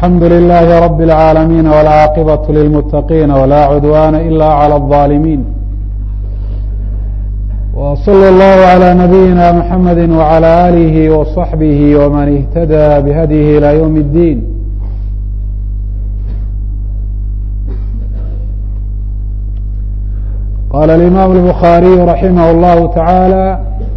الحمد لله رب العالمين والعاقبة للمتقين ولا عدوان إلا على الظالمين وصلى الله على نبينا محمد وعلى آله وصحبه ومن اهتدى بهديه إلى يوم الدين قال الإمام البخاري رحمه الله تعالى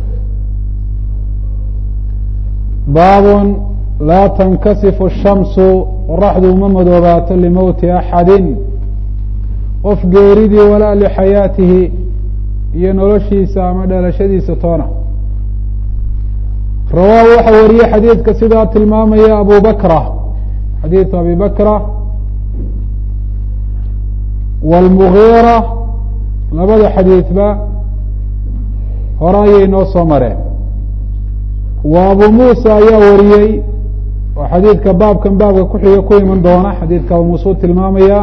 bab laa tankasifu الshamsu qoraxdu uma madoobaato limowti axadi qof geeridii walaa lixayaatihi iyo noloshiisa ama dhalashadiisa toona rawaahu waxa wariyey xadiidka sidaa tilmaamaya abu bakra xadiidu abi bakra wاlmugiira labada xadiidba hore ayay noo soo mareen wa abu muusa ayaa wariyey oo xadiidka baabkan baabka kuxiga ku iman doona xadiidka abu muuse u tilmaamaya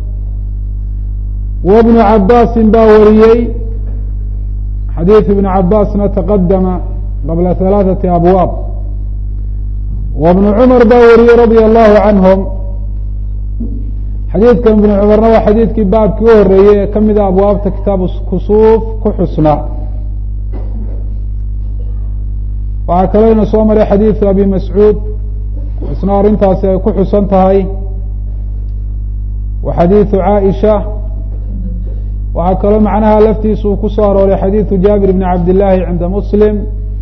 wa bnu cabaasin baa wariyey xadiid ibnu cabaasna taqadama qabla halaaثati abwaab wa bnu cumar baa wariyey radia allahu canhum xadiidkan ibnu cumarna waa xadiidkii baabkii u horeeyey ee kamida abwaabta kitaabu kusuuf ku xusna waxaa kaloo ina soo maray xadiidu abi mascuud isna arrintaasi ay ku xusan tahay wa xadiidu caaisha waxaa kaloo macnaha laftiisa uu ku soo arooray xadiidu jaabir bni cabd illaahi cinda muslim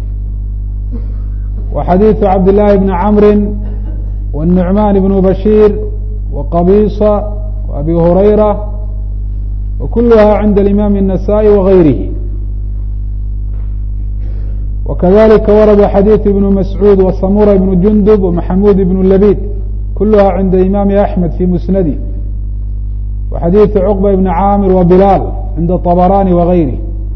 wa xadiidu cabd illaahi bni camri wالnucmaan bnu bashiir wa qabisa wa abi hurayra wa kuluha cinda alimaam الnasaءi wagayrihi وkذلika wrd xadيiث بن مسعوud وsamura بن جundب ومحamud بن لbيd kulha عinda imam أحmed في musنadi وxadيiث cقبة بن cاmir وبilاl cinda طbrاني وغayrih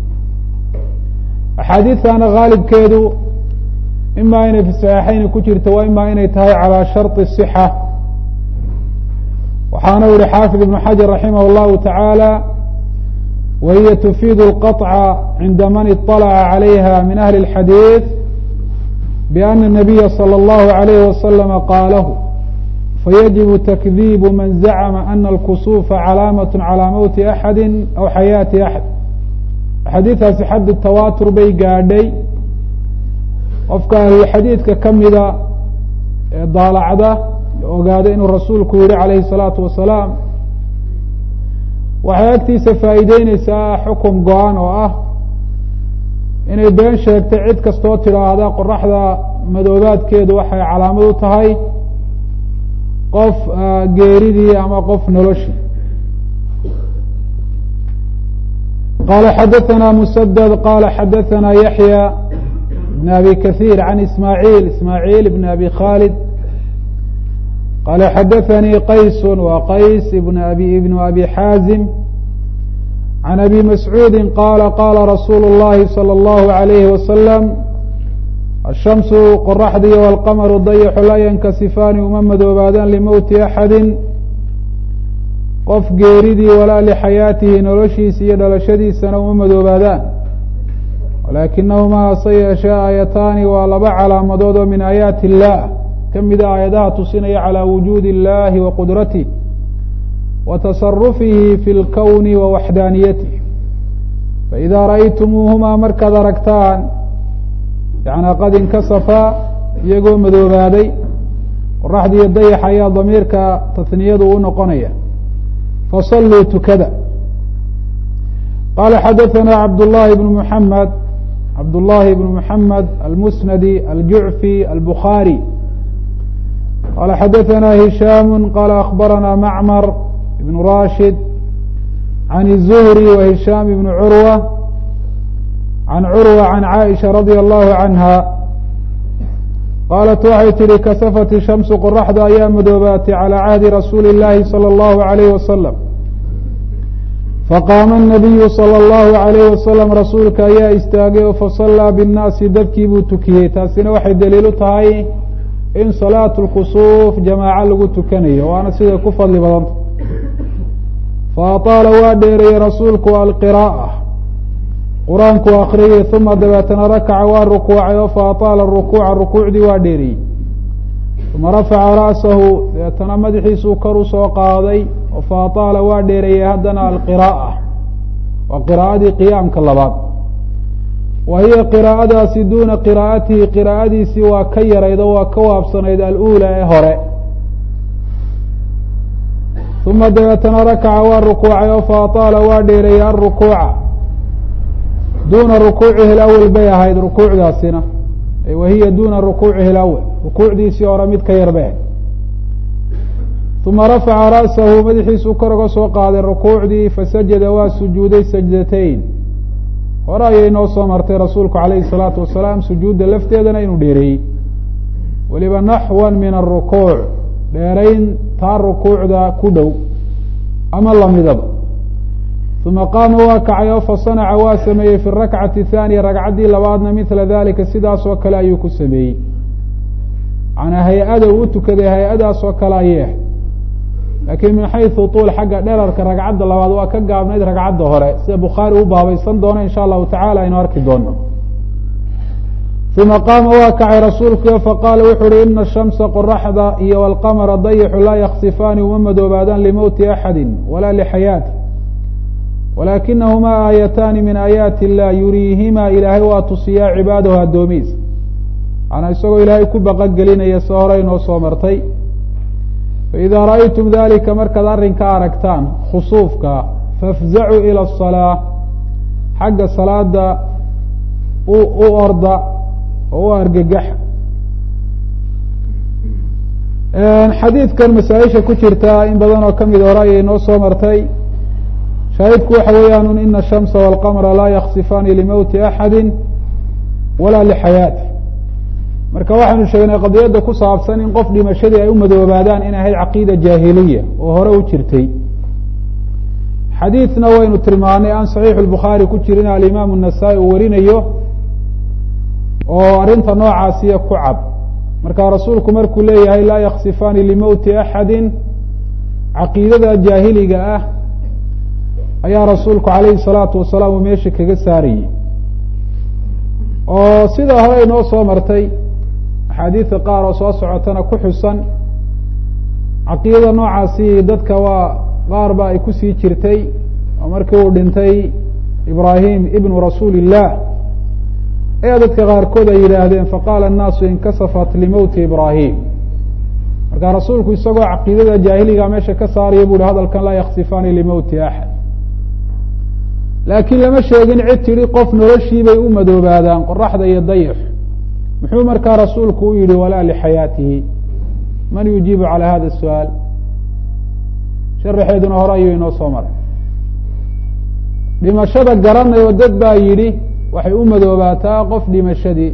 أxaadiiثana غaalibkeedu ima inay fi صaحيixayn ku jirto wa ima inay tahay calى sharط الصحة waxaana yihi xaafid iبن xaجaر raximah الlahu taعaalى وهي تفيd القطع عnda mن اطلع عليها min أهل الحadيiث بأن النبي صلى الله عليه وسلم qاaله فيجب تكذيب maن زعم أن الكسوف عaلاamaة عalى mوت أحadi أو xayاaةi أحad xadiiثaasi xad تawاtur bay gaadhay qofka ahlulxadiidka kamida ee daalacda ogaada inuu rasuulku yihi عalayه الصلاaةu وaسلاaم waxay agtiisa faa'iideyneysaa xukum go-an oo ah inay been sheegtay cid kastoo tidhaahda qoraxda madoobaadkeedu waxay calaamad u tahay qof geeridii ama qof noloshii qala xadaثana msdد qala xadaثana yaحyى بn abi kaثيir عan ismاعيil ismاعيil بn abi khاlid qala xadaثanii qays wa qays bn abi ibn abi xaazim can abi mascuudi qaala qaala rasuulu اllahi salى اllahu عalayhi wasalam ashamsu qoraxdiiyo walqamaru dayaxu laa yankasifaani uma madoobaadaan limowti axadi qof geeridii walaa lixayaatihi noloshiisa iyo dhalashadiisana uma madoobaadaan walaakinahumaa hase yeeshee aayataani waa laba calaamadood oo min aayaati illah kamida aayadaha tusinaya calى wujuudi اllahi wa qudratih wa tasarufihi fi اlkowni wa waxdaaniyatih faإida ra'aytumuuhumaa markaad aragtaan yana qad inkasafaa iyagoo madoobaaday qoraxdiiyo dayax ayaa damiirka tahniyadu u noqonaya fasalluu tukada qala xadaثana cabd llahi bn muxamed cabd llahi bn muxamed almusnadi aljucfi albukhaarي qال xadaثna هisham qال أخbarana mcmr بن rashid عan الزهrي وهisham بن curwة عan curwة عan cائiشha radي الlahu عanha qaalat waxay tihi kasafat الshamsu qoraxda ayaa madoobaatay calى cahdi rasuuli الlahi salى الlahu عalيh waslم faqaama الnabiyu salى الlahu عalayh wasalam rasuulka ayaa istaagay oo fasalaa bالnaasi dadkii buu tukiyey taasina waxay daliil u tahay in salaat lkusuuf jamaaco lagu tukanayo waana siday ku fadli badanta fa ataala waa dheereeyey rasuulku alqiraa'a qur-aanku akriyey uma dabeetana rakaca waa rukuucay oo fa ataala rukuuca rukuucdii waa dheereeyey uma rafaca ra'sahu deetana madaxiisuu kor u soo qaaday oo faataala waa dheereeyey haddana alqiraa'a waa qiraa'adii qiyaamka labaad wa hiya qiraa'adaasi duuna qiraa'atihi qiraa'adiisii waa ka yarayd oo waa ka waabsanayd alula ee hore uma dabeetana rakaca waa rukuucay oo faataala waa dheereeyey alrukuuca duuna rukuucihi alawel bay ahayd rukuucdaasina wahiya duuna rukuucihi alawel rukuucdiisii hore mid ka yar bay ahayd uma rafaca ra'sahu madaxiisuu kor uga soo qaaday rukuucdii fasajada waa sujuuday sajdatayn hore ayay noo soo martay rasuulku calayhi salaatu wasalaam sujuudda lafteedana inuu dheereeyey weliba naxwan min arukuuc dheerayn taa rukuucda ku dhow ama lamidaba uma qaama waa kacay oo fasanaca waa sameeyey fi rakcati thaaniya ragcaddii labaadna midla dalika sidaas oo kale ayuu ku sameeyey manaa hay-ada uu u tukaday hay-adaas oo kale ayay ahayd laakiin min xaysu tuul xagga dherarka ragcadda labaad waa ka gaabnayd ragcadda hore sida bukhaari u baabaysan doono insha allahu tacala aynu arki doono uma qaama waa kacay rasuulku faqaala wuxu uhi ina shamsa qoraxda iyo walqamara dayixu laa yaksifaani uma madoobaadaan limowti axadi walaa lixayaati walaakinahumaa aayataani min aayaati illah yuriihimaa ilaahay waa tusiyaa cibaadahu addoomihiisa maanaa isagoo ilaahay ku baqagelinaya se hore inoo soo martay faidaa ra'aytum dalika markaad arrinka aragtaan khusuufka fafzacuu ila asalaa xagga salaada u orda oo u argagaxa xadiidkan masaa-isha ku jirta in badan oo kamid hore ayay noo soo martay shaahidku waxa weeyaan ina ashamsa walqamra laa yaksifaani limowti axadi walaa lixayaati marka waxaynu sheegnay qadiyadda ku saabsan in qof dhimashadii ay u madoobaadaan in ahayd caqiida jaahiliya oo hore u jirtay xadiidna waynu tilmaanay aan saxiixu lbukhaari ku jirin alimaamu nasaa-i uu warinayo oo arrinta noocaasiya ku cad marka rasuulku markuu leeyahay laa yaksifaani limowti axadi caqiidada jaahiliga ah ayaa rasuulku calayhi salaatu wasalaam uu meesha kaga saarayey oo sida hore inoo soo martay axaadiida qaar oo soo socotana ku xusan caqiidada noocaasi dadka waa qaar ba ay kusii jirtay oo markii uu dhintay ibraahim ibnu rasuuli illah ayaa dadka qaarkood ay yidhaahdeen faqaala annaasu inkasafat limowti ibraahim marka rasuulku isagoo caqiidada jaahiliga meesha ka saaraya bu uhi hadalkan laa yaksifaani limowti axad laakiin lama sheegin cid tidhi qof noloshii bay u madoobaadaan qoraxda iyo dayix muxuu markaa rasuulku u yihi walaa lixayaatihi man yujiibu calى hada الsu'aal sharaxeeduna hore ayuu inoo soo maray dhimashada garanayo dad baa yidhi waxay u madoobaataa qof dhimashadii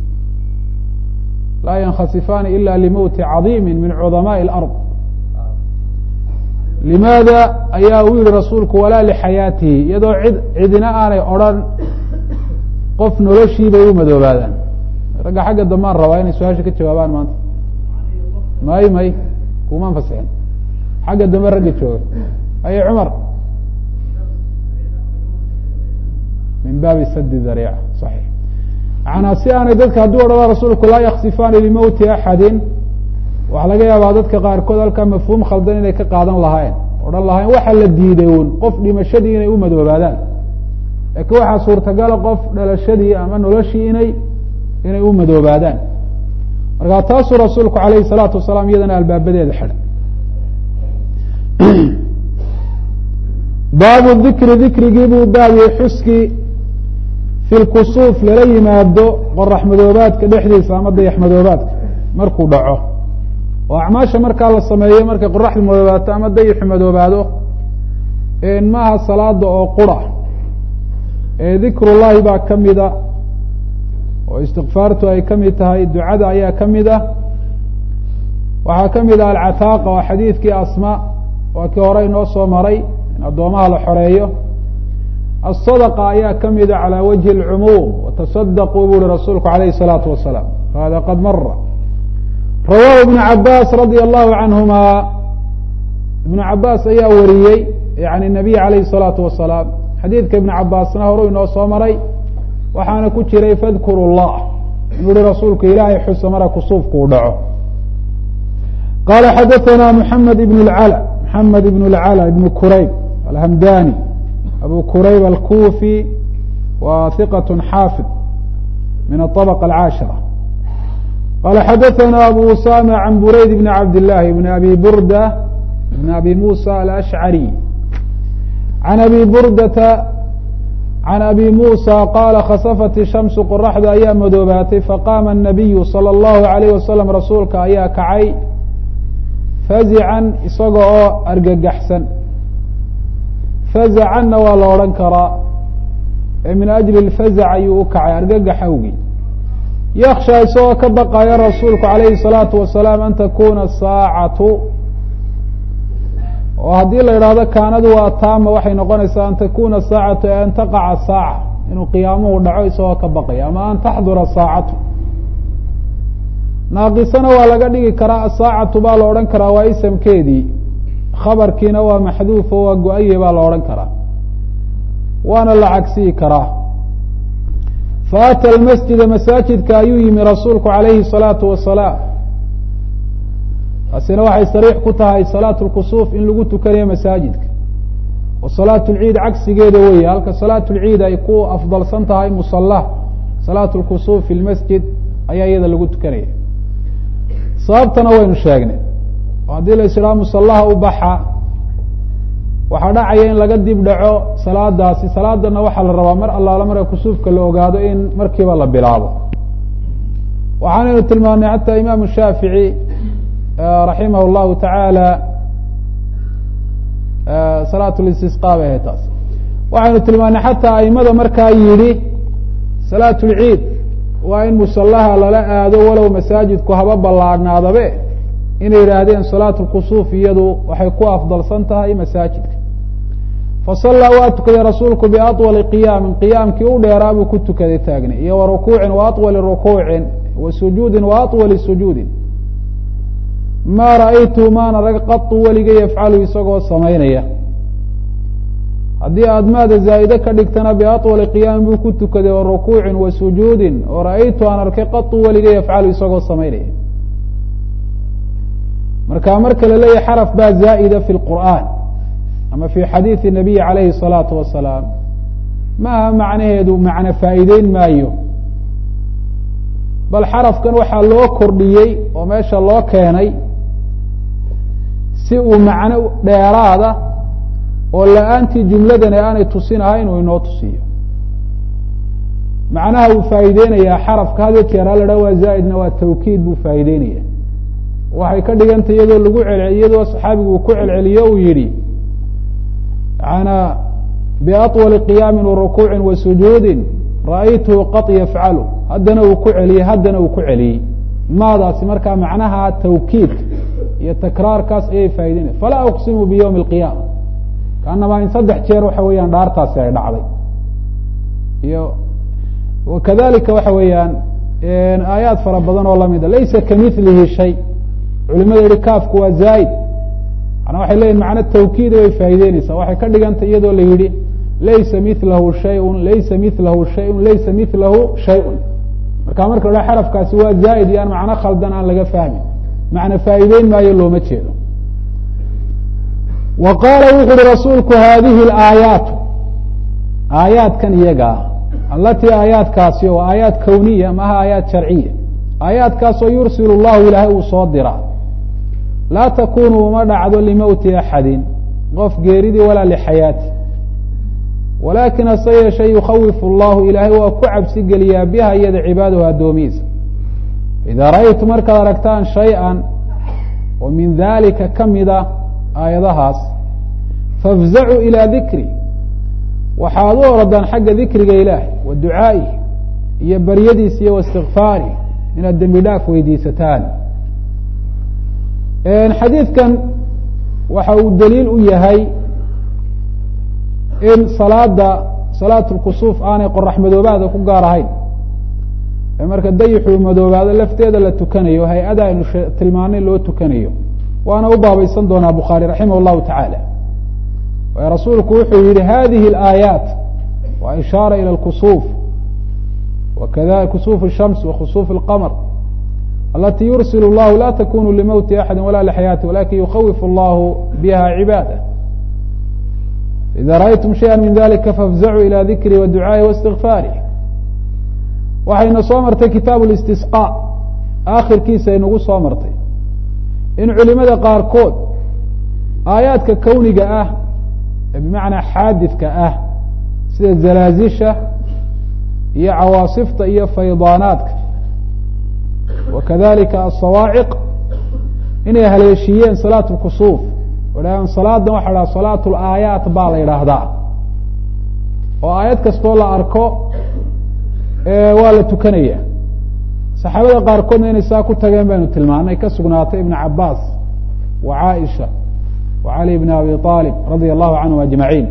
laa yankhasifaani ila limowti cadiimi min cudamaaءi اlأrض limaada ayaa uu yihi rasuulku walaa lixayaatihi iyadoo cid cidina aanay odrhan qof noloshii bay u madoobaadaan ragga xagga dambaan rabaa inay su-aasha ka jawaabaan maanta may may kumaan fasixin xagga dambe ragga jooga aye cumar min baabi sadi dariica saxiix macanaa si aanay dadka hadduu odhada rasuulku laa yaksifaani limowti axadin waxaa laga yaabaa dadka qaarkood halkaa mafhuum khaldan inay ka qaadan lahayn odhan lahayn waxaa la diiday un qof dhimashadii inay u madoobaadaan laakiin waxaa suurtagala qof dhalashadii ama noloshii inay inay u madoobaadaan markaa taasuu rasuulku alayhi salaatu wasalaam iyadana albaabadeeda xidhay baabu dikri dikrigii buu baabiyey xuskii fi lkusuuf lala yimaado qorax madoobaadka dhexdiisa ama dayax madoobaadka markuu dhaco oo acmaasha markaa la sameeyo markay qoraxdu madoobaato ama dayaxu madoobaado maaha salaada oo qura ee dikrullahi baa ka mida oo istikfaartu ay ka mid tahay ducada ayaa ka mid ah waxaa ka mid ah alcataaqa oo xadiidkii asma waa kii hore inoo soo maray in addoomaha la xoreeyo asadaqa ayaa ka mida calى wajhi اlcumuum watasadaquu bu uhi rasuulku alayhi الsalaatu wasalaam hada qad mara rawahu ibnu cabaas radia allahu canhuma ibnu cabaas ayaa wariyey yani nabiy alayhi الsalaatu wasalaam xadiidka ibnu cabaasna horu inoo soo maray waxaana ku jiray fadkuru llah inuu hi rasuulku ilaahay xusa mara kusuufku u dhaco qala xadaثna mحamed ibn اlclى mحamed ibn اlclى ibn kurayb alhamdani abu kurayb alkufi wa hiqaة xaafid min aطabqa alcaashira qala xadaثna abu usama can burayd bn cabd الlahi bn abi burda bn abi musa alashcari can abi burdata can abi musa qaala khasafat ishamsu qoraxda ayaa madoobaatay faqaama الnabiyu salى اllahu alayh wasalam rasuulka ayaa kacay fazican isaga oo argagaxsan fazacanna waa la odhan karaa ee min ajli اlfazac ayuu u kacay argagax awgii yaksha isagoo ka baqaya rasuulku alayhi الsalaatu wasalaam an takuna saacatu oo haddii la yidhaahdo kaanadu waa taama waxay noqonaysaa an takuna saacatu ee an taqaca saaca inuu qiyaamuhu dhaco isagoo ka baqaya ama an taxdura saacatu naaqisana waa laga dhigi karaa asaacatu baa la odhan karaa waa isamkeedii khabarkiina waa maxduuf oo waa go-aye baa la odhan karaa waana la cagsiyi karaa faata almasjida masaajidka ayuu yimi rasuulku calayhi الsalaatu wasalaam taasina waxay sariix ku tahay salaatu lkusuuf in lagu tukanayo masaajidka oo salaatu lciid cagsigeeda weeye halka salaatu lciid ay ku afdalsan tahay musala salaatu lkusuuf fi lmasjid ayaa iyada lagu tukanaya sababtana waynu sheegnay oo haddii la ishahaa musalaha u baxa waxaa dhacaya in laga dib dhaco salaadaasi salaadana waxaa la rabaa mar allaala marka kusuufka la ogaado in markiiba la bilaabo waxaanaynu tilmaamnay xataa imaamu shaafici raximah llahu tacaala salaat listisqa bay ahayd taas waxaynu tilmaanay xataa aimada markaa yidhi salaat lciid waa in musalaha lala aado walow masaajidku haba ballaadhnaadabe inay yidhaahdeen salaat lkusuuf iyadu waxay ku afdalsan tahay masaajidka fasallaa waa tukaday rasuulku biaطwali qiyaamin qiyaamkii u dheeraa buu ku tukaday taagnay iyo wa rukuucin wa aطwali rukuucin wa sujuudin wa aطwali sujuudin ma ra'aytu maana rag qatu weligay yafcalu isagoo samaynaya haddii aad maada zaa'ide ka dhigtana biaطwali qiyaamin buu ku tukaday wa rukuucin wa sujuudin oo ra'aytu aan arkay qatu weligay yafcalu isagoo samaynaya marka marka la leeyahay xaraf baa zaa'ida fi lqur'aan ama fi xadiidi nabiyi calayhi الsalaatu wasalaam ma aha macnaheedu macno faa'iideyn maayo bal xarafkan waxaa loo kordhiyey oo meesha loo keenay si uu macno dheeraada oo la-aantii jumladani aanay tusinahayn uu inoo tusiyo macnaha uu faa'iideynayaa xarafka had jeer ha la dha waa zaa'idna waa tawkiid buu faa'iideynaya waxay ka dhigantay iyadoo lagu celcel iyadoo saxaabigu uu ku celceliyo uu yihi yana biaطwali qiyaamin wa rukuucin wa sujuudin ra'aytuhu qad yafcalu haddana uu ku celiyey haddana uu ku celiyey maadaasi markaa macnaha tawkiidka iyo takraarkaas ayay faa'ideynaya falaa uqsimu biyowmi اlqiyaama kaanamaa in saddex jeer waxa weeyaan dhaartaasi ay dhacday iyo wakadalika waxa weeyaan aayaad fara badan oo lamida laysa kamilihi shay culimada yihi kaafku waa zaa'id mana waxay leyihin macno tawkiida bay faa'ideyneysaa waxay ka dhigantay iyadoo la yihi laysa milahu shayun laysa milahu shayun laysa milahu shayun marka marka la ha xarafkaasi waa zaa'id iyo aan macno khaldan aan laga fahmin macna faa'iideyn maayo looma jeedo wa qaala wuxu uhi rasuulku haadihi alaayaatu aayaadkan iyagaa alatii aayaadkaasi oo aayaad kowniya maaha aayaad sharciya aayaadkaasoo yursil llahu ilaahay uu soo dira laa takunu uma dhacdo limowti axadin qof geeridii walaa lixayaati walaakin hase yeeshe yukhawifu llahu ilaahay waa ku cabsi geliyaa biha iyada cibaadahu addoomihiisa idaa ra'aytu markaad aragtaan shay-an oo min dalika ka mida aayadahaas fafzacuu ilaa dikri waxaad u orodaan xagga dikriga ilaahay wa ducaa'ihi iyo baryadiisa iyo waistikfaarih inaad dembi dhaaf weydiisataan xadiidkan waxa uu daliil u yahay in salaada salaat lkusuuf aanay qorax madoobaada ku gaar ahayn ee marka dayixuu madoobaado lafteeda la tukanayo hay-ada aynu tilmaanay loo tukanayo waana u baabaysan doonaa bukhaari raximah اllahu tacaala waayo rasuulku wuxuu yihi hadihi اlaayaat waa ishaara ilى اlkusuuf wakada kusuuf الshams wa kusuuf اlqamr alati yursil اllahu la takunu limowti axadi wala lxayaati walakin yukhawifu allahu biha cibaadah ida ra'aytum shayئa min dalika fafzacuu ilى dikri wa ducaaءi waاstikfaarih waxayna soo martay kitaabu اlistisqاء akhirkiisa inagu soo martay in culimada qaarkood aayaadka kowniga ah ee bimacnaa xaadidka ah sida zalaazisha iyo cawaasifta iyo faydaanaadka wa kadalika asawaaciq inay haleeshiiyeen salaat lkusuuf odhahaan salaadan waxa dhaha salaat laayaat baa la yidhaahdaa oo aayad kastoo la arko waa la tukanaya saxaabada qaarkoodna inay saa ku tageen baynu tilmaanay ka sugnaatay ibn cabaas wa caaisha wa cali bn abi aalib radia allahu canhum ajmaciin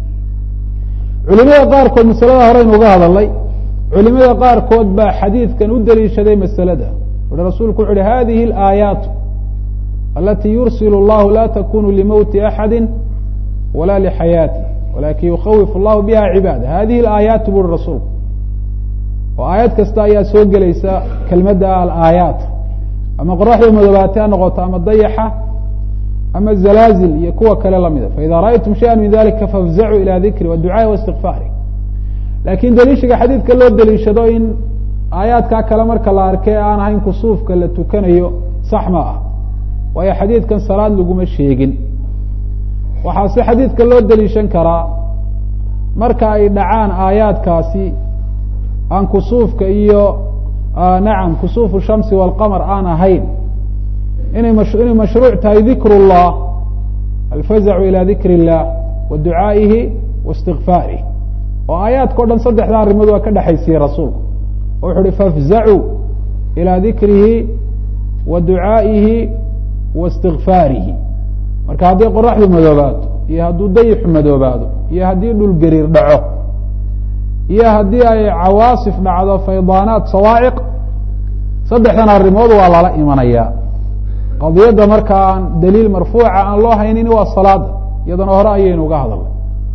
culimada qaarkood masalada horeynu uga hadalnay culimada qaarkood baa xadiidkan u daliishaday masalada uhi rasuulku wuxu uhi hadihi alaayaatu alati yursil اllahu la takunu limowti axadi wala lixayaati walakin yukhawif allahu biha cibaada hadihi alaayaatu buri rasuulku oo aayad kasta ayaa soo gelaysa kelmadda alaayaat ama qoraxda madoobaate ha noqoto ama dayaxa ama zalaazil iyo kuwa kale lamida faida ra'aytum shayئa min dalika fafzacuu ilى dikri waducaaءi waاstikfaari lakin daliishiga xadiidka loo daliishado in aayaadkaa kale marka la arkay aan ahayn kusuufka la tukanayo sax ma ah waayo xadiidkan salaad laguma sheegin waxaa si xadiidka loo daliishan karaa marka ay dhacaan aayaadkaasi aan kusuufka iyo nacam kusuufu shamsi walqamar aan ahayn inay mash inay mashruuc tahay dikru llah alfazacu ila dikr illah wa ducaa'ihi wa istikfaarih oo aayaadka o dhan saddexda arrimood waa ka dhexaysiye rasuulku oo wuxu uhi fafzacuu ilaa dikrihi wa ducaa'ihi wa istikfaarihi marka haddii qoraxdu madoobaato iyo hadduu dayixu madoobaado iyo haddii dhul gariir dhaco iyo haddii ay cawaasif dhacdo faydaanaat sawaaciq saddexdan arrimood waa lala imanayaa qadiyadda marka aan daliil marfuuca aan loo haynin waa salaada iyadana hore ayaynu uga hadalnay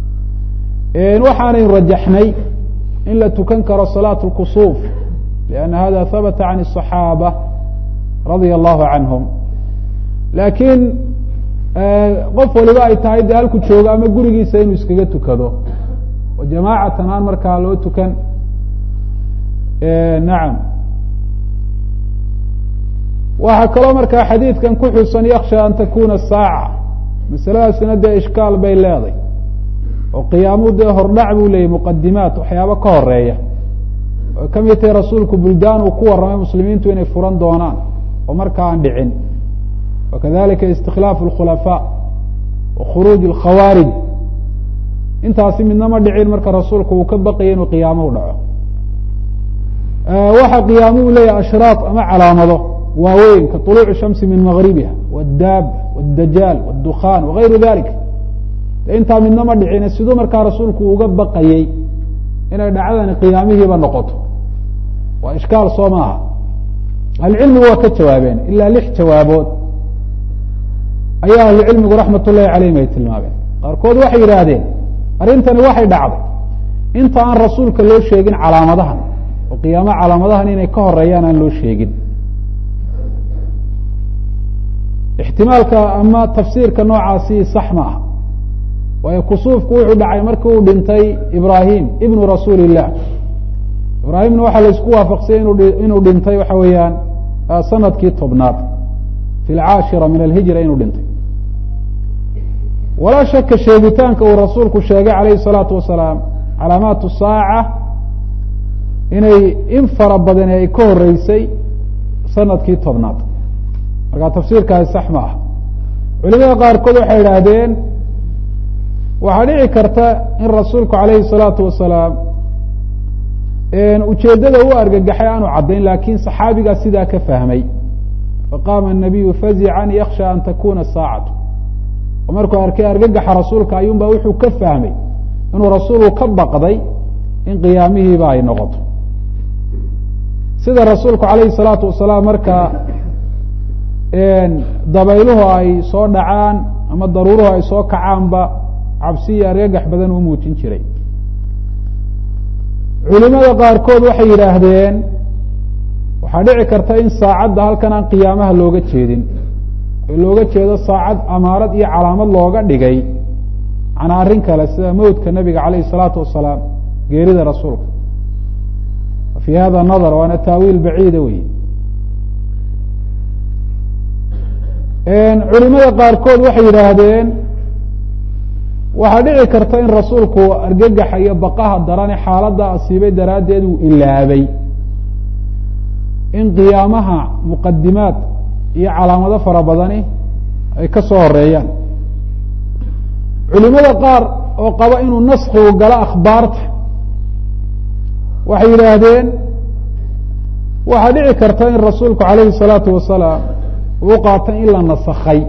waxaanaynu rajaxnay in la tukan karo salaat اlkusuuf lianna hada habata can الصaxaaba radia allahu canhum laakiin qof waliba ay tahay dee halku joogo ama gurigiisa inuu iskaga tukado oo jamaacatan aan markaa loo tukan nacam waxaa kaloo markaa xadiidkan ku xusan yaksha an takuna saaca masaladaasina dee ishkaal bay leeday oo qiyaamuhu dee hordhac buu leeyay muqadimaat waxyaabo ka horeeya oo ka mid tahay rasuulku buldaan uu ku warramay muslimiintu inay furan doonaan oo marka aan dhicin wakadalika istikhlaafu اlkhulafaa wa khuruuj اlkhawaarij intaasi midnama dhicin marka rasuulku uu ka baqaya inuu qiyaamuhu dhaco waxa qiyaamuhu leeyahay ashraaq ama calaamado waaweyn ka طuluuci shamsi min magribiha wاdaab wاdajaal wاdukhan wagayru dalik intaa midnama dhicin siduu markaa rasuulku uga baqayey inay dhacdani qiyaamihiiba noqoto waa ishkaal soo maaha ahlucilmigu waa ka jawaabeen ilaa lix jawaabood ayaa ahlucilmigu raxmat ullahi calayhim ay tilmaameen qaarkood waxay yidhaahdeen arrintani waxay dhacday inta aan rasuulka loo sheegin calaamadahan oo qiyaamo calaamadahan inay ka horeeyaan aan loo sheegin ixtimaalka ama tafsiirka noocaasi sax ma aha waayo kusuufku wuxuu dhacay markii uu dhintay ibrahim ibnu rasuuli illah ibraahimna waxaa laisku waafaqsayay inuu dhintay waxa weeyaan sanadkii tobnaad fi lcaashira min alhijra inuu dhintay walaa shaka sheegitaanka uu rasuulku sheegay calayhi الsalaatu wasalaam calaamaat saaca inay in fara badani ay ka horeysay sanadkii tobnaad marka tafsiirkaasi sax ma ah culimada qaarkood waxay idhaahdeen waxaa dhici karta in rasuulku calayhi الsalaatu wasalaam ujeeddada u argagaxay aanu caddayn lakin saxaabigaa sidaa ka fahmay faqaama الnabiyu fazican yaksha an takuna saacatu oo markuu arkay argagaxa rasuulka ayuun ba wuxuu ka fahmay inuu rasuulku ka baqday in qiyaamihiiba ay noqoto sida rasuulku calayhi الsalaatu wasalaam marka dabayluhu ay soo dhacaan ama daruuruhu ay soo kacaanba cabsi iyo argagax badan u muujin jiray culimada qaarkood waxay yidhaahdeen waxaa dhici karta in saacadda halkan aan qiyaamaha looga jeedin oo looga jeedo saacad amaarad iyo calaamad looga dhigay macnaa arrin kale sida mowdka nabiga calayh isalaatu wasalaam geerida rasuulka fi hada nadar waana taawiil baciida wey culimada qaarkood waxay yidhaahdeen waxaa dhici karta in rasuulku argagaxa iyo baqaha darane xaaladda asiibay daraaddeed uu ilaabay in qiyaamaha muqadimaad iyo calaamado fara badani ay ka soo horeeyaan culimada qaar oo qaba inuu naskigu galo akhbaarta waxay yidhaahdeen waxaa dhici karta in rasuulku calayhi الsalaatu wasalaam uu qaatay in la nasakhay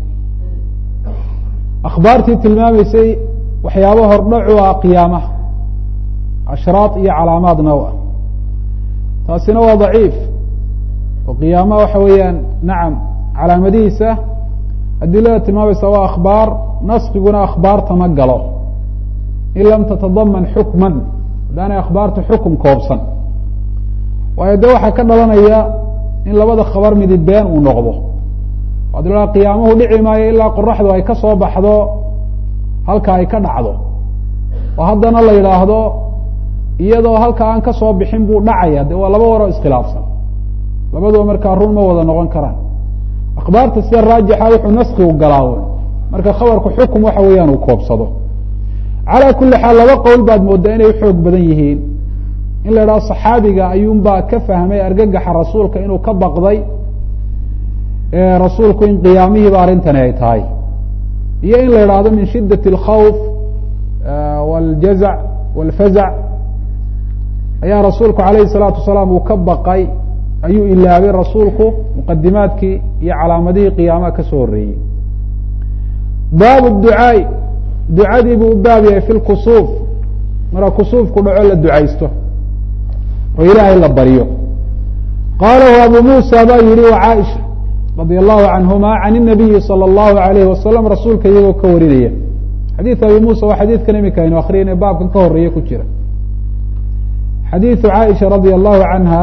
akhbaartii tilmaamaysay waxyaabo hordhacu ah qiyaamaha ashraad iyo calaamaad now ah taasina waa daciif oo qiyaamaha waxa weeyaan nacam calaamadihiisa adilada tilmaamaysa waa akhbaar naskiguna akhbaarta ma galo in lam tatadaman xukman haddaanay akhbaarta xukum koobsan waayo de waxaa ka dhalanaya in labada khabar midi been uu noqdo ad la qiyaamuhu dhici maayo ilaa qoraxdu ay ka soo baxdo halka ay ka dhacdo oo haddana la yidhaahdo iyadoo halka aan ka soo bixin buu dhacaya de waa laba waroo iskhilaafsan labaduba markaa run ma wada noqon karaan akhbaarta sida raajixa wuxuu naskigu galaawo marka khabarku xukum waxa weeyaan uu koobsado calaa kuli xaal laba qowl baad moodaa inay uxoog badan yihiin in la idhaho saxaabiga ayuunbaa ka fahmay argagaxa rasuulka inuu ka baqday rasuulku in qiyaamihiiba arrintani ay tahay iyo in la idhaahdo min shidaة اlkhawf wاljazac wاlfazac ayaa rasuulku alayhi الsalaatu wasalaam uu ka baqay ayuu ilaabay rasuulku muqadimaadkii iyo calaamadihii qiyaamaha ka soo horeeyey baabu ducaai ducadii buu u baab yahay fi lkusuuf marka kusuufku dhaco la ducaysto oo ilaahay la baryo qaalahu abu muusa baa yihi wa caaisha radi allahu canhuma can الnabiyi salى اllahu alayhi wasalam rasuulka iyagoo ka warinaya xadiid abi muusa waa xadiidkan imika aynu akriyayna baabkan ka horeeye ku jira xadiidu caaisha radi allahu canha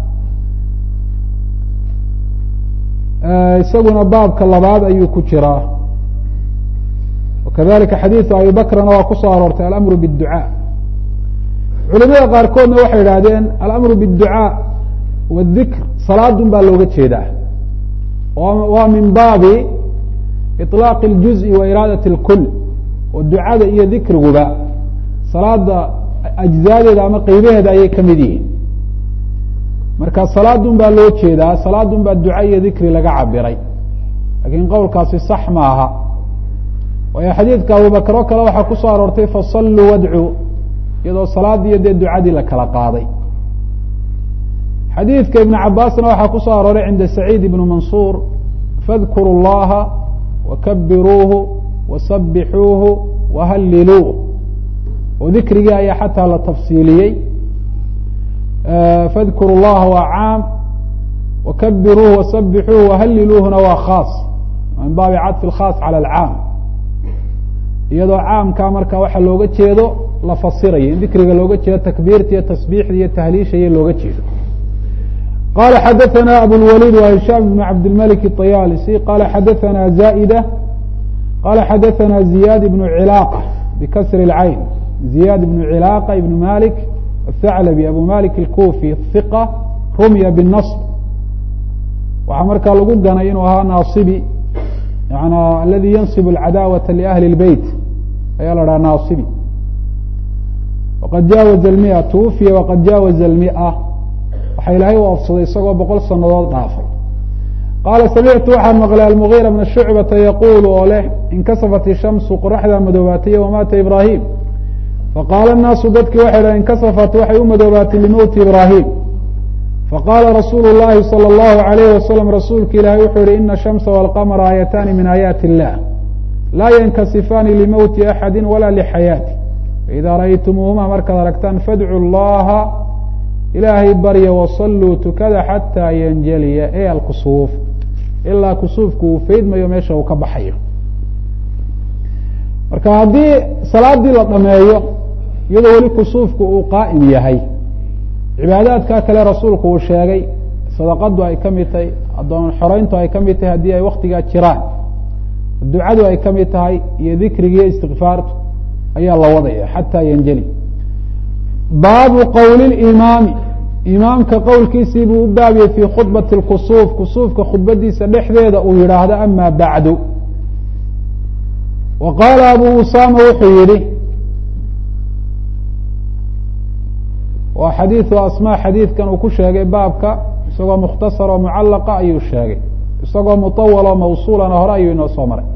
isaguna baabka labaad ayuu ku jiraa wakadalika xadiidu abi bakrana waa kusoo aroortay alamru bاdducaa culimada qaarkoodna waxay idhahdeen alamru bاdducaa wاdikr salaadun baa looga jeedaa waa min baabi iطlaaqi اljuزءi wa iraadaة اlkul oo ducada iyo dikriguba salaada ajzaadeeda ama qeybaheeda ayay ka mid yihiin marka salaadun baa loo jeedaa salaadun baa duca iyo dikri laga cabiray lakiin qowlkaasi sax maaha waayo xadiidka abubakr oo kale waxaa kusoo aroortay fasaluu wadcuu iyadoo salaadiiyo dee ducadii la kala qaaday xadiidka ibn cabaasna waxaa kusoo arooray cinda saciid ibn mansuur fadkuru اllaha wakabiruuhu wasabixuuhu wahaliluuh oo dikrigii ayaa xataa la tafsiiliyey fadkuru llaha waa caam wakabiruuhu wasabixuuhu wahaliluuhuna waa khaas min baabi cadfi اlkhaas calى alcaam iyadoo caamkaa marka waxa looga jeedo la fasirayo in dikriga looga jeedo takbiirta iyo tasbiixda iyo tahliisha iyo looga jeedo qala xadaثna abulwalid wa hishaam bn cabdilmalik الطayaalisi qala xadaثna zaئida qala xadaثna ziyad ibn cilaaqa bikasri اlcayn ziyad ibn cilaaqa ibn malik athaclabi abu malik اlkufi hiqa rumya bالnaصb waxaa markaa lagu ganay inuu ahaa naasibi yan aladi yansib اlcadaawaةa liahli اlbeyt ayaa la dhaha naasibi waqad jaawaza اlmia twufiya waqad jaawaza اlmia waxa ilaahay u afsaday isagoo boqol sanadood dhaafay qaala samictu waxaan maqlay almugiira bna shucbata yaquulu oo leh inkasafat ishamsu qoraxdaa madoobaatay wamaata ibraahim faqaala الnaasu dadkii waxay dhahen inkasafat waxay u madoobaatay limowti ibraahim faqaala rasuulu llahi salى اllahu alayh wasalam rasuulka ilaahay wuxuu yihi ina shamsa wاlqamra aayataani min aayaati illah laa yankasifaani limowti axadi wala lixayaati faida ra'aytumuuhuma markaad aragtaan fadcu llaha ilaahay barya wasaluu tukada xataa yanjaliya e alkusuuf ilaa kusuufku uu faydmayo meesha uu ka baxayo marka haddii salaadii la dhameeyo iyadoo weli kusuufku uu qaa'im yahay cibaadaadkaa kale rasuulku uu sheegay sadaqadu ay ka mid tahay addoon xoreyntu ay ka mid tahay haddii ay waktigaa jiraan ducadu ay ka mid tahay iyo dikrigiiyo istikfaartu ayaa la wadaya xataa yanjeli baabu qowli limaami imaamka qowlkiisii buu u baabiyey fii khudbati lkusuuf kusuufka khudbadiisa dhexdeeda uu yidhaahdo ama bacdu wa qaala abu usama wuxuu yihi waa xadiidu asmaa xadiidkan uu ku sheegay baabka isagoo mukhtasar oo mucallaqa ayuu sheegay isagoo muطawal oo mawsuulana hore ayuu inoo soo maray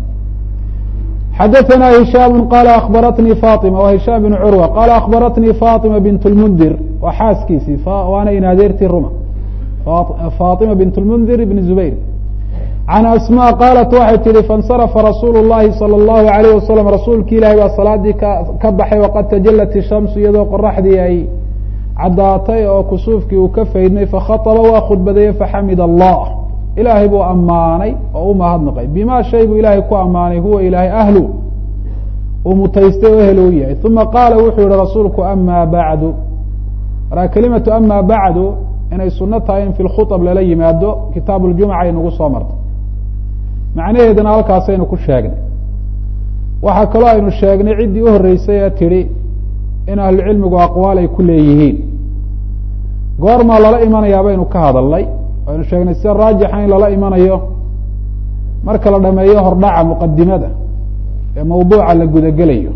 xadaثna hishaam qala akhbaratnii faطima wa hishaam bn curwa qala akhbaratnii faطima bint اlmundir waa xaaskiisii waana in adeertii ruma faطima bint اlmundir ibn zubayr can asmا qaalat waxay tihi faاnsarafa rasuulu الlahi salى الlahu عalيyه wasalam rasuulki ilahi baa salaadii ka baxay waqad tajalat الshamsu iyadoo qoraxdii ay caddaatay oo kusuufkii uu ka faydmay fakhaطba waa khudbadeeye faxamid allah ilaahay buu ammaanay oo u mahadnaqay bima shay buu ilaahay ku ammaanay huwa ilaahay ahlu uu mutaystay oo ehel u yahay uma qaala wuxuu yihi rasuulku ama bacdu markaa kelimatu ama bacdu inay suno tahay in fi lkhuطb lala yimaado kitaab اljumca ay nagu soo martay macnaheedana halkaasaynu ku sheegnay waxaa kaloo aynu sheegnay ciddii u horeysay ee tidhi in ahlucilmigu aqwaal ay ku leeyihiin goormaa lala imanayaa baynu ka hadalnay aynu sheegnay sida raajixa in lala imanayo marka la dhameeyo hordhaca muqadimada ee mawduuca la gudagelayo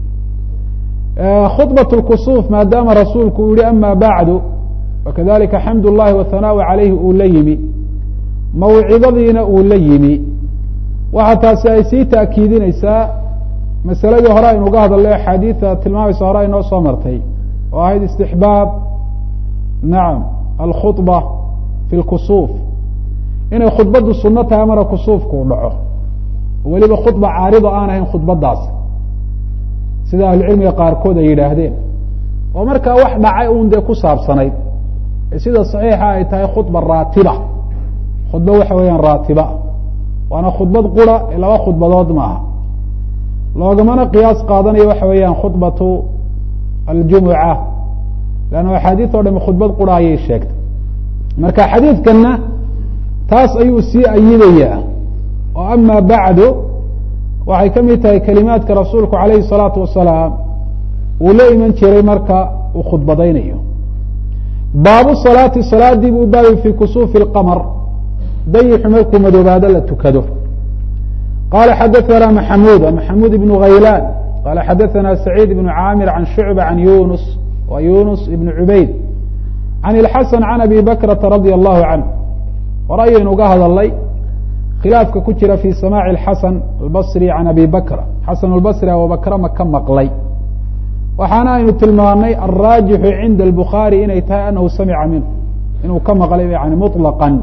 khudbat lkusuuf maadaama rasuulku uu yihi ama bacdu wakadalika xamd llahi wahanaaءu calayhi uu la yimi mawcidadiina uu la yimi waxa taasi ay sii taakiidinaysaa masaladii hore aynu uga hadalnay axaadiida tilmaamaysa hore aynoo soo martay oo ahayd istixbaab nacam alkhuطba fi lkusuuf inay khudbaddu suno tahay mara kusuufku u dhaco weliba khudba caarido aan ahayn khudbadaas sida ahlucilmiga qaarkood ay yidhaahdeen oo markaa wax dhacay un dee ku saabsanayd sida saxiixa ay tahay khudba raatiba khudba waxa weeyaan raatiba waana khudbad qura ee laba khudbadood maaha loogamana qiyaas qaadanayo waxa weeyaan khudbatu aljumuca leanna axaadiis o dhami khudbad qura ayay sheegtay marka xadiidkanna taas ayuu sii ayidayaa oo ama bacdu waxay ka mid tahay kelimaadka rasuulku calayhi الsalaatu wasalaam uu la iman jiray marka uu khudbadaynayo baabu salaati salaadii buu baabi fi kusuufi اlqamr dayixu markuu madoobaado la tukado qala xadaثna maxamud maxamud ibn haylan qala xadaثna saciid ibn caamir can shucba can yunus wa yunus ibn cubayd can ilxasan can abi bakrata radia allahu canh hore ayaynu uga hadalnay khilaafka ku jira fi samaaci اxasan albasri can abi bakra xasan اlbasri abubakra ma ka maqlay waxaana aynu tilmaanay alraajixu cinda albukhaari inay tahay anahu samica minhu inuu ka maqlay yani muطlaqan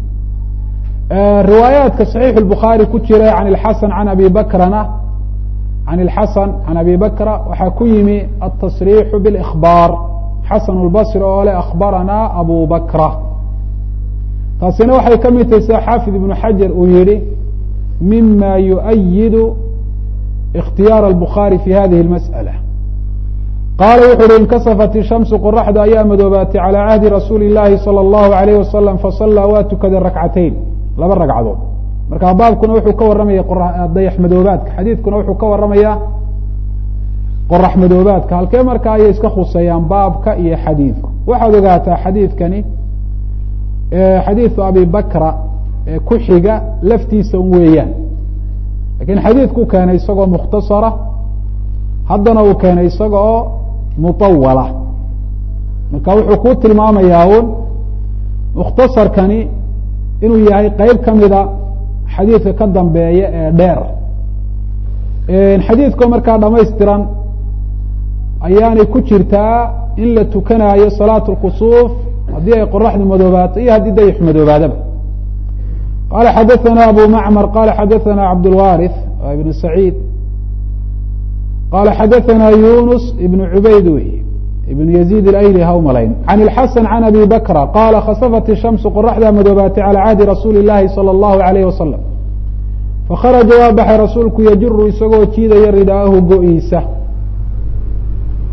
riwaayaadka صaxiix الbukhaari ku jira can اxasan can abi bakrana can اlxasan can abi bakra waxaa ku yimi aلtasriixu bاlإkhbaar xasan اlbasri oo le akhbarana abu bakra taasina waxay ka mid tahay sida xaafid ibnu xajar uu yihi mima yuؤyidu اkhtiyaar الbukhaari fi hadihi اlmasألة qaala wuxu uhi inkasafat ishamsu qoraxda ayaa madoobaatay calى cahdi rasuuli اllahi salى اllahu عalayh wasalam fasalaa waa tukaday rakcateyn laba ragcadood marka baabkuna wuxuu ka warramaya dayax madoobaadka xadiidkuna wuxuu ka warramayaa qorax madoobaadka halkee marka ayay iska khuseeyaan baabka iyo xadiidku waxaad ogaataa xadiidkani xadiidu abi bakra ee ku xiga laftiisa un weeyaan lakiin xadiidku keenay isagoo mukhtasara haddana uu keenay isaga oo muطawala marka wuxuu kuu tilmaamayaa un mukhtasarkani inuu yahay qeyb ka mida xadiidka ka dambeeya ee dheer xadiidkoo markaa dhamaystiran ayaanay ku jirtaa in la tukanaayo salaat اlkusuuf haddii ay qoraxdu madoobaato iyo haddii dayax madoobaadaba qala xadaثana abu macmar qala xadaثana cabdاlwariث ibn saciid qala xadaثana yunus ibn cubayd wey ibn yaziid alayli ha u malayn can ilxasan can abi bakra qaala khasafat ishamsu qoraxdaa madoobaatay calى cahdi rasuuli اllahi salى اllahu alayh wasalam fakharaja waa baxay rasuulku yajiru isagoo jiidaya ridaahu go-iisa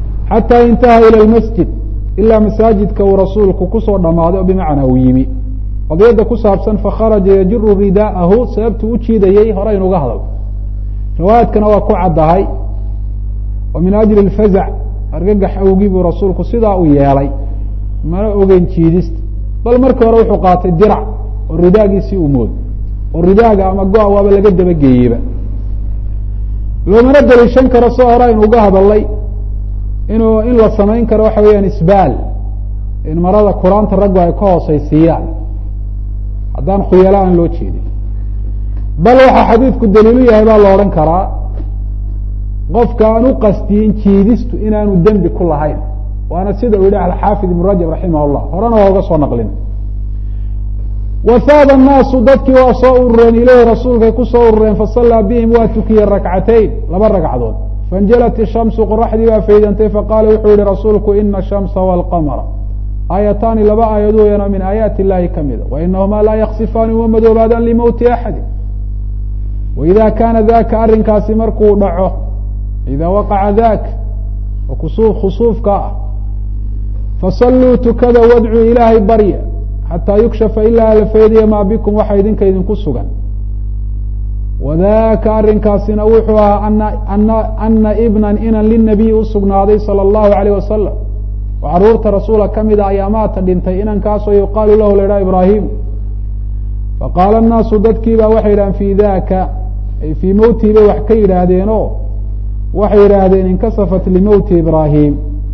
xataa intaha ilى lmasjid ilaa masaajidka uu rasuulku kusoo dhamaaday oo bimacnaa uu yimi qadiyadda ku saabsan fakharaja yajiru ridaa'ahu sababtuu u jiidayey hore inuga hadal riwaayaadkana waa ku caddahay wa min ajli اlfazac argagax awgii buu rasuulku sidaa u yeelay mana ogeyn jiidista bal markii hore wuxuu qaatay dirac oo ridaagiisii u moodo oo ridaaga ama go-a waaba laga dabageeyeyba loomana daliishan karo soo hore aynu uga hadalnay inuu in la samayn karo waxa weeyaan isbaal in marada kuraanta raggu ay ka hooseysiiyaan haddaan khuyala aan loo jeedin bal waxaa xadiidku daliilu yahay baa la odhan karaa qofka aan u qastiyin jiidistu inaanu dembi ku lahayn waana sida uu yihi alxaafid ibn rajab raximah llah horena waa uga soo naqlin wahaaba annaasu dadkii waa soo urureen ileyhi rasuulkay ku soo urureen fasallaa bihim waa tukiyey rakcatayn laba ragcadood fainjalat ishamsu qoraxdii baa faydantay faqaala wuxuu yihi rasuulku ina ashamsa walqamara aayataani laba aayad weyano min aayaati illahi ka mida wainahumaa laa yaksifaani uma madoobaadaan limowti axadi waida kaana daka arrinkaasi markuu dhaco ida waqaca dak oo kusuuf khusuufka ah fasalluu tukada wadcuu ilaahay barya xataa yukshafa ilaa la faydiya maa bikum waxa idinka idinku sugan wadaka arrinkaasina wuxuu ahaa ana ana ana ibnan inan linabiy usugnaaday salى اllahu alayh wasalam oo caruurta rasuula ka mida ayaa maata dhintay inankaasoo yuqaalu lahu la idhaha ibraahim faqaala الnaasu dadkii baa waxay yidhahdeen fi daka ay fii mowtihi bay wax ka yidhaahdeen o waxay yidhaahdeen inkasafat limowti ibraahim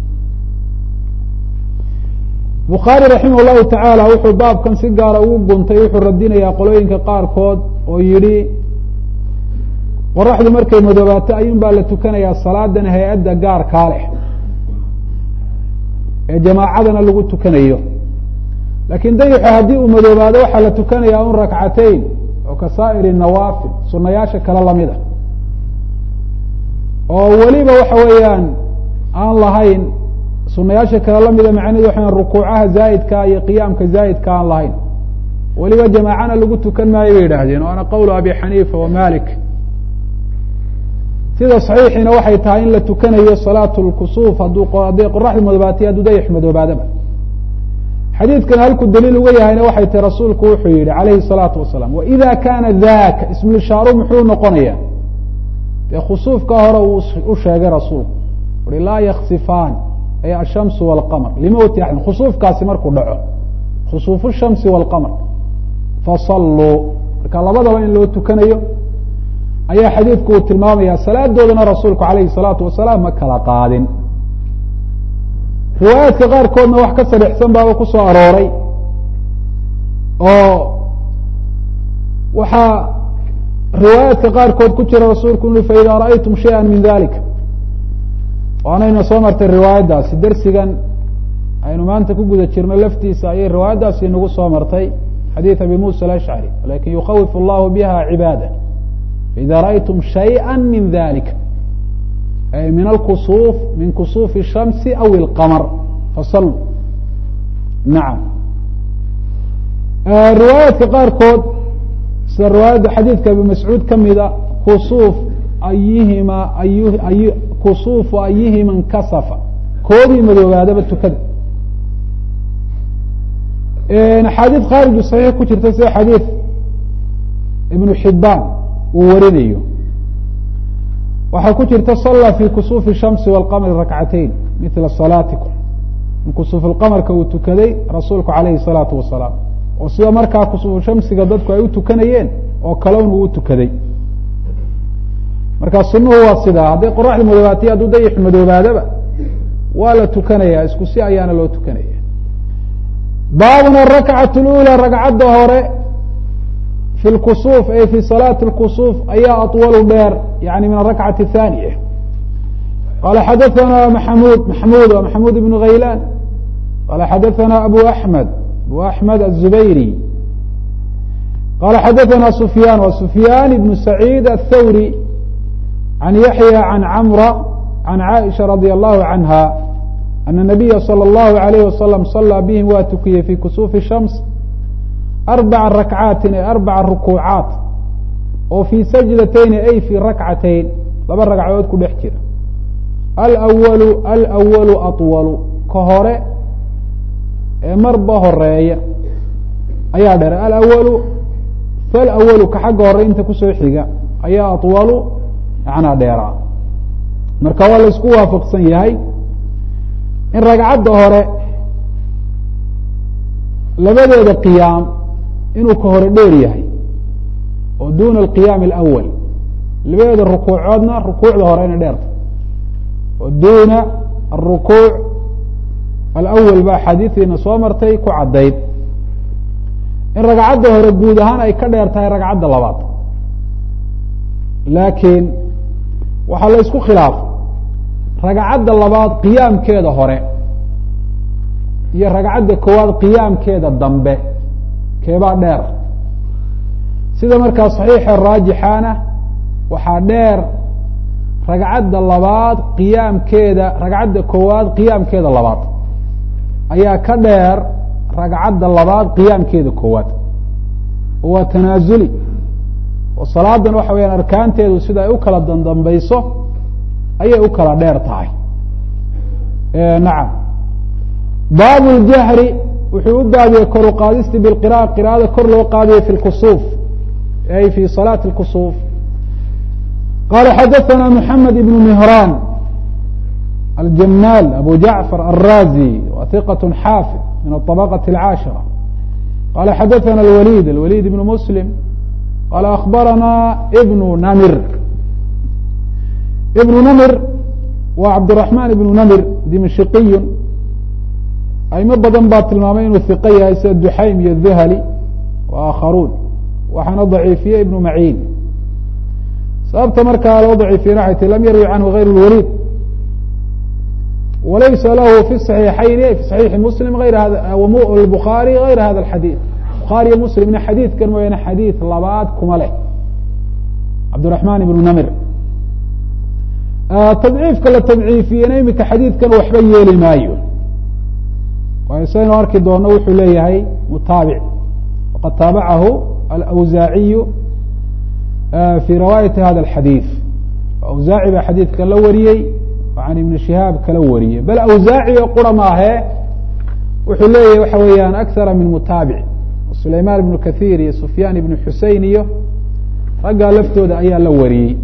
bukhaari raximah llahu tacaala wuxuu baabkan si gaara ugu guntay wuxuu radinayaa qolooyinka qaarkood oo yidhi qoraxdu markay madoobaato ayuun baa la tukanayaa salaadan hay-adda gaarkaa leh ee jamaacadana lagu tukanayo laakiin dayixu haddii uu madoobaado waxaa la tukanayaa un rakcateyn oo ka saa'iri nawaafil sunayaasha kale lamida oo weliba waxa weeyaan aan lahayn sunayaasha kale lamida macnahedu waxa rukuucaha zaa'idka iyo qiyaamka zaa'idka aan lahayn weliba jamaacana lagu tukan maayo bay yidhaahdeen waana qowlu abi xaniifa wa malik sida saxiixiina waxay tahay in la tukanayo salaat lkusuuf hadduu hadday qoraxdu madoobaatay hadduu dayax madoobaadaba xadiidkan halku daliil uga yahayna waxay tahi rasuulku wuxuu yihi calayhi الsalaatu wasalaam waida kaana daka ismulshaaru muxuu noqonaya dee khusuufka hore uu u sheegay rasuulku ui laa yaksifaan ay ashamsu wاlqamr limowti axad khusuufkaasi markuu dhaco khusuufu shamsi wاlqamr fasalluu marka labadaba in loo tukanayo ayaa xadiidku uu tilmaamaya salaadoodana rasuulku alayhi الsalaatu wasalaam ma kala qaadin riwaayaadka qaarkoodna wax ka sadexsan baaba ku soo arooray oo waxaa riwaayaadka qaarkood ku jira rasuulku ui faida ra'aytum shayئa min dalika waanayna soo martay riwaayaddaasi dersigan aynu maanta ku guda jirno laftiisa ayay riwaayaddaasi nagu soo martay xadiid abi musa alashcari lakin yukhawif allahu biha cibaada faida ra'aytum shayئa min dalika ay min alkusuuf min kusuufi الshamsi aw اlqamr fasaluu nacam riwaayaadka qaarkood sida riwaayadda xadiidka abi mascuud ka mida kusuuf ayihima ay kusuufu ayihima nkasafa koodii madoobaadaba tukada axaadiid khaariju saxiix ku jirta sida xadiid ibnu xibaan uu warinayo waxaa ku jirta sala fi kusuufi الshamsi wاlqamri rakcateyn mila salaatikum in kusuuf lqamarka uu tukaday rasuulku alayhi الsalaatu wasalaam oo sida markaa kusuufu shamsiga dadku ay u tukanayeen oo kalown uu tukaday marka sunuhu waa sidaa hadday qoraxdu madoobaatay hadduu dayix madoobaadaba waa la tukanaya isku si ayaana loo tukanaya baabun arakcat اlأulى ragcadda hore fi lkusuuf ay fi salaati اlkusuuf ayaa aطwalu dheer yani min arakcati الthaniya qala xadaثana maxamud maxmud wa maxamud ibn haylan qala xadaثana abu axmed abu axmed aلzubayri qala xadaثana sufyan wa sufyan ibn saciid aلthawri can yaxya can camra can caaisha radi allahu canha ana nabiya salى اllahu alayh wasalam salaa bihim waa tukiyey fi kusuufi shams arbaca rakcaatin ay arbaca rukuucaat oo fii sajdatayni ay fii rakcatayn laba ragcadood ku dhex jira alwalu alwalu aطwalu ka hore ee marba horeeya ayaa dheer alawalu falawalu ka xagga hore inta kusoo xiga ayaa aطwalu macnaa dheeraa marka waa la isku waafaqsan yahay in ragcadda hore labadeeda qiyaam inuu ka hore dheer yahay oo duna alqiyaam alawal labadeeda rukuucoodna rukuucda hore inay dheerta oo duna arukuuc alawal ba axaadiidiina soo martay ku caddayd in ragcadda hore guud ahaan ay ka dheer tahay ragcadda labaad laakiin waxaa la isku khilaafay ragcadda labaad qiyaamkeeda hore iyo ragcadda koowaad qiyaamkeeda dambe keebaa dheer sida markaa saxiixa raajixaana waxaa dheer ragcadda labaad qiyaamkeeda ragcadda koowaad qiyaamkeeda labaad ayaa ka dheer ragcadda labaad qiyaamkeeda koowaad oo waa tanaasuli oo salaadan waxa weyaan arkaanteedu sida ay u kala dandambayso ayay u kala dheer tahay nacam baabu ljahri wuxuu u baabiyey kor u qaadisti bilqira'a qira'ada kor loo qaadiyo fi lkusuuf ay fi salaati lkusuuf qala xadaثana mحamed ibn mihraan aljamaal abu jacfar alrazi wa hiqaة xaafid min aطabaqaة اlcaashira qala xadaثana alwalid alwalid ibn muslim qala akbarana ibnu namir ibnu namir waa cabdالرaحman ibnu namir dimashqiy aimo badan baa tilmaamay inuu hiqo yahay sida duxaym iyo dhuhali wa aakharuun waxaana daciifiye ibnu maciin sababta markaa loo daciifiyena waxay ti lam yarwi canhu غayr اlwalid walaysa lahu fi صaxiixayni fi صaxiixi muslim ayr bukhaari غayra hada اxadiid bukhaariyo muslimna xadiidkan mooyaane xadiid labaad kuma leh cabdالرaحman ibnu namir tadciifka la tadciifiyena imika xadiidkan waxba yeeli maayo waayo saynu arki doono wuxuu leeyahay mutaabic waqad taabacahu alawsaaciyu fi riwaayati hada alxadiid awsaaci baa xadiidkan la wariyey oo can ibni shihaab kala wariyey bal awsaaci oo qura maahe wuxuu leeyahay waxa weeyaan akara min mutaabic sulaymaan ibnu kathiir iyo sufyaan ibnu xusein iyo raggaa laftooda ayaa la wariyey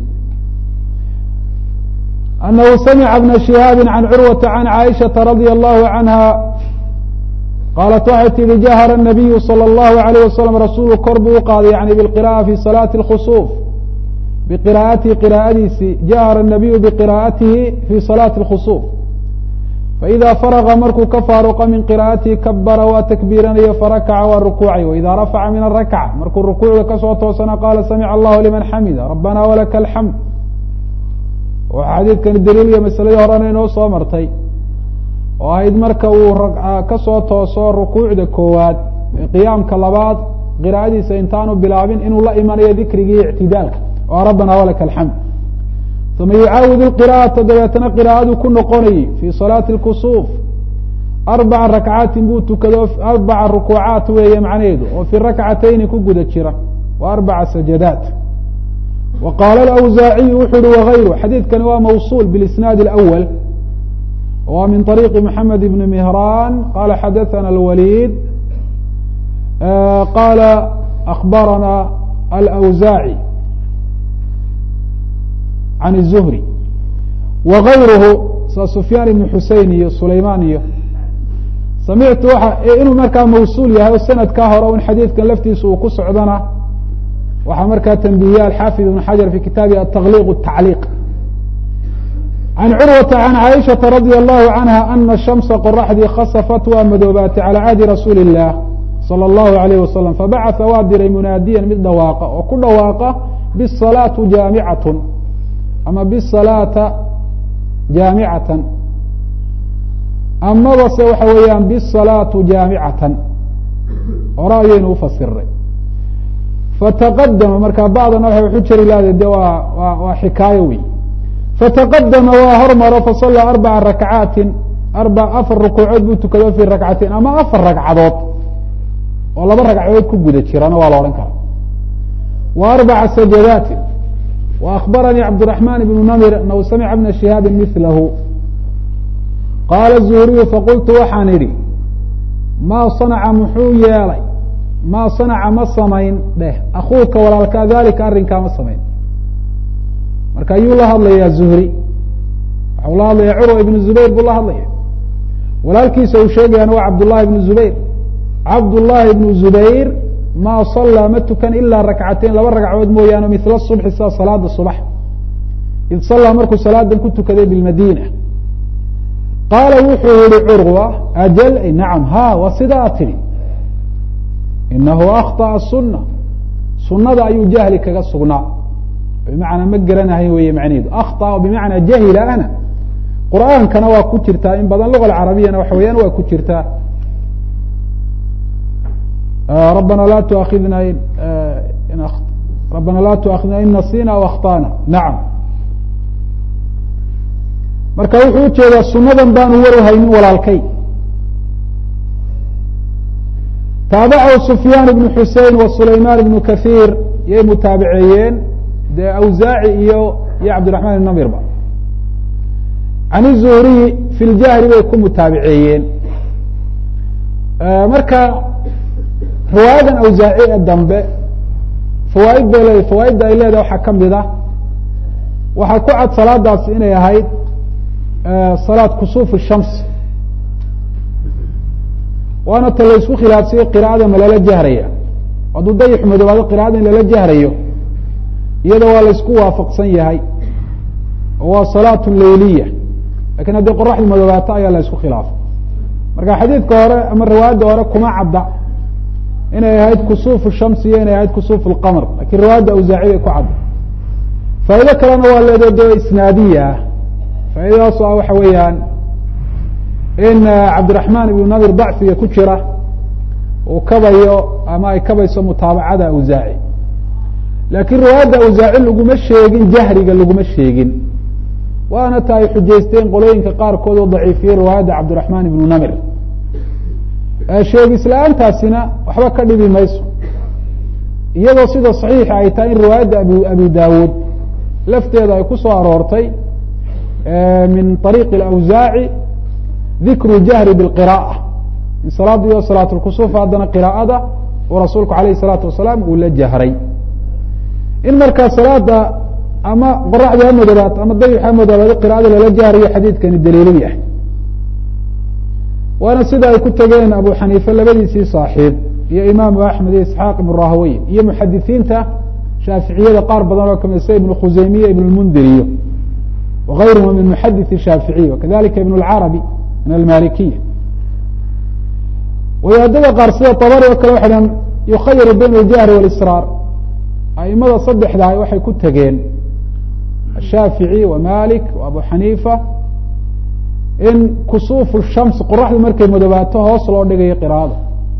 anahu samica bna shihaabi can curwata can caaishaةa radia allahu canha qaalat waxay tihi jahara الnabiyu salى اllahu alayh wasalam rasuulku kor buu u qaaday yani biqira'a fi salaati اlkhusuuf biqiraa'atihi qiraa'adiisii jahara الnabiyu biqiraa'atihi fi salaati اlkhusuuf faإida faraga markuu ka faaruqa min qiraa'atihi kabara waa takbiiranayo farakaca waa rukuucay waida rafaca min arakca markuu rukuucda kasoo toosana qaala samica allahu liman xamida rabbana walaka alxamd waxaa xadiidkani daliil iyo masaladii horena inoo soo martay oo ahayd marka uu kasoo tooso rukuucda koowaad qiyaamka labaad qiraa'adiisa intaanu bilaabin inuu la imanayo dikrigii ictidaalka oo rabbana walaka alxamd uma yucaawid qira'ata dabeetana qiraa'aduu ku noqonayey fii salaati اlkusuuf arbaca rakcaatin buu tukado arbaca rukuucaat weeye macnaheedu oo fi rakcatayni ku guda jira wa arbaca sajadaat wa qaala alawsaaciyu wuxu uhi wagayru xadiidkani waa mawsuul bilisnaadi اlأwal wa min طariiqi mxamed ibni mihraan qala xadaثana alwaliid qala akbarana alawsaaci can الzuhri wagayruhu sa sufyaan ibn xusein iyo sulaymaan iyo samictu waa inuu markaa mawsuul yahay o sanadkaa hore in xadiidkan laftiisa uu ku socdana waxaa markaa tanbihiya alxaafid ibn xajar fi kitaabihi ataqliq الtacliiq can curwata can caaishaةa radi allahu canha ana shamsa qoraxdii khasafat waa madoobaatay calى cahdi rasuuli الlah salى اllahu alayh wasalam fabacaثa waa diray munaadiyan mid dhawaaqa oo ku dhawaaqa bsalaatu jaamicatn ama bsalaata jaamicatan amaba se waxa weeyaan bsalaatu jaamicatan hore ayaynu ufasiray fataqadama markaa bacdana waxay waxu jeri lahday de waa wa waa xikaayo wey fataqadama waa hormaro fasallaa arbaca rakcaatin arba afar rukuucood buu tukado fi rakcatain ama afar ragcadood oo laba ragcadood ku guda jirana waa la odhan kara wa arbaca sajadaatin wa akbaranii cabdiraxmaan ibnu namir anahu samica bna shihaabi milahu qaala zuhriyu faqultu waxaan idhi maa sanaca muxuu yeelay maa sanaca ma samayn dheh akuuka walaalkaa dalika arrinkaa ma samayn marka ayuu la hadlayaa zuhri waxau la hadlaya curwa ibnu zubayr buu la hadlaya walaalkiisa uu sheegayaana waa cabdullahi ibnu zubayr cabdullaahi ibnu zubayr maa sallaa ma tukan ilaa rakcateyn laba ragcadood mooyaane mila subxi sida salaada subax id sallaa markuu salaadan ku tukaday bilmadiina qaala wuxuu yihi curwa ajal nacam ha waa sidaa tidhi inahu akhطأa suna sunada ayuu jahli kaga sugnaa bimacnaa ma garanahay weeye macnaheedu akhطأ bimacnaa jahila ana qur'aankana waa ku jirtaa in badan luga carabiyana waxa weyaan waa ku jirtaa rabana la tuaidna rabana la tuakhidna in nasina aw akطأna nacam marka wuxuu ujeedaa sunadan baanu warhaynin walaalkay taabacahu sufyaan ibnu xusein wa sulaymaan ibnu kahiir yay mutaabiceeyeen dee awsaaci iyo iyo cabdiraxmaan ibn namirba can izuhriyi fi ljahri bay ku mutaabiceeyeen marka riwaayadan awsaaci ee dambe fawaaid bay leedahay fawaaidda ay leedahay waxaa ka mid ah waxaa ku cad salaadaasi inay ahayd salaad kusuuf shams waana ta laysku khilaafsiyey qira'ada ma lala jahraya hadduu dayix madoobaado qira'ada in lala jahrayo iyada waa laysku waafaqsan yahay oo waa salaatu leyliya lakin haddii qoraxdu madoobaato ayaa la ysku khilaafay marka xadiidka hore ama riwaayadda hore kuma cadda inay ahayd kusuufu shamsi iyo inay ahayd kusuuf lqamr lakin riwaayadda awsaaci bay ku cadda faa'ido kalena waa leedo de isnaadiya ah faaidadaas ah waxa weeyaan in cabdiraxmaan ibnu nadir dacfiga ku jira uu kabayo ama ay kabayso mutaabacada awsaaci laakiin riwaayadda awsaaci laguma sheegin jahriga laguma sheegin waana ta ay xujaysteen qolooyinka qaarkood oo daciifiyey riwaayadda cabdiraxmaan ibnu namir sheegis la-aantaasina waxba ka dhibi mayso iyadoo sida saxiixa ay tahay in riwaayadda abi abi daawuud lafteeda ay ku soo aroortay min ariiqi awsaaci dikru jahri biqira'a in salaada iyo salaat lkusuuf haddana qiraa'ada uu rasuulku alayh salaatu wasalaam uu la jahray in markaa salaada ama qoraxda ha madoobaat ama dayix ha madoobaado qira'ada lala jahrayo xadiidkani daliilu yahay waana sida ay ku tegeen abu xaniife labadiisii saaxiib iyo imaamu axmed iyo isxaaq ibn rahweyn iyo muxadisiinta shaaficiyada qaar badan oo kamid sida ibn khuseymiya ibn lmundiriyo wغayrهma min muxadiث الshaaficiي وkadalika ibn اlcarabi min almalikiya wadaadada qaar sida طabari oo kale waxay dhahan yukhayiru bayn اljahri wاlsraar aimada saddexdaah waxay ku tegeen ashaafiعي wa malik wa abu xaniifa in kusuuf shams qoraxdu markay madoobaato hoos loo dhigayo qiraada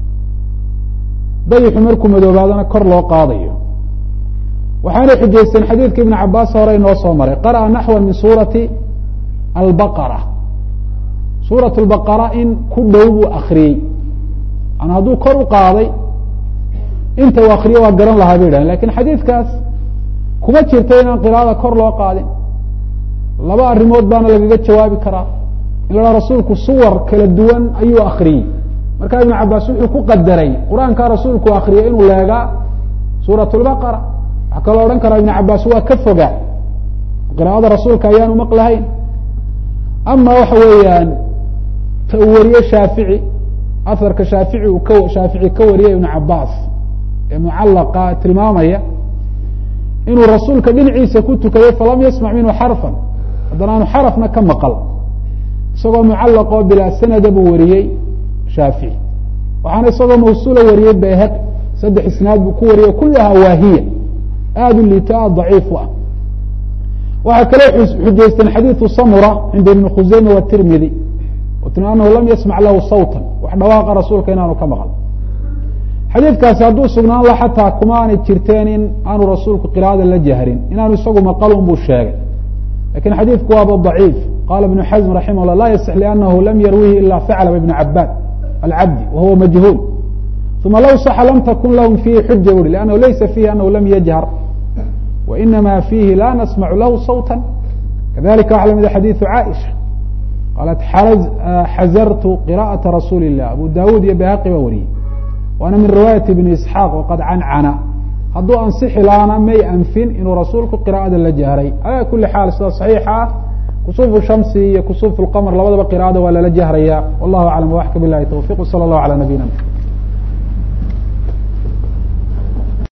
dayixu markuu madoobaadona kor loo qaadayo waxaanay xujaysteen xadiidka ibn cabaas hore inoo soo maray qara'a naxwa min suurati albaqara suurat lbaqara in ku dhow buu akriyey an hadduu kor u qaaday inta uu akriyo waa garan lahaa bay dhahen lakin xadiidkaas kuma jirta inaan qiraa'ada kor loo qaadin laba arrimood baana lagaga jawaabi karaa in la dhaha rasuulku suwar kala duwan ayuu akriyey marka ibn cabaas wuxuu ku qadaray qur-aankaa rasuulku akriyay inuu leegaa suurat lbaqara waxaa kaloo odhan karaa ibn cabaas waa ka fogaa qiraa'ada rasuulka ayaanu maqlahayn ama waxa weeyaan ta uu wariye shaafici aharka shaafici uu ka shaafici ka wariyay ibn cabaas ee mucallaqa tilmaamaya inuu rasuulka dhinaciisa ku tukaday falam yasmac minhu xarfan haddana aanu xarafna ka maqal isagoo mucallaq oo bilaa sanada buu wariyey shaafici waxaana isagoo mawsuula wariyey bayhaq saddex isnaad buu ku wariyey kulahaa waahiya aada u liito aada daciif u ah waxaa kaloo xujaysteen xadiidu samura cinda ibni khuseyma watirmidi timi anahu lam yasmac lahu sawtan wax dhawaaqa rasuulka inaanu ka maqal xadiidkaasi hadduu sugnaan la xataa kuma aanay jirteen in aanu rasuulku qiraa'ada la jahrin inaanu isagu maqalun buu sheegay lakin xadiidku waaba daciif qala ibnu xasm raximah llah la yasix lianahu lam yarwihi ila faclaba ibn cabaad alcabdi wahuwa majhuul uma low saxa lam takun lahum fiihi xuja uri lannahu laysa fiihi anahu lam yajhar wainama fiihi la nasmacu lahu sawta kadalika waxa lamida xadiidu caaisha qaalat xazartu qira'aةa rasuuli الlah abu dawud iyo bayhaqi baa wariyey waana min riwaayati ibni isxaaq waqad cancana hadduu ansixi lahaana may anfin inuu rasuulku qira'ada la jahray ala kuli xaal sida saxiixa ah kusufu shamsi iyo kusufu lqamr labadaba qira'ada waa lala jahraya wallahu aclam waxka bilahi towfiq wsala allahu ala nabiyina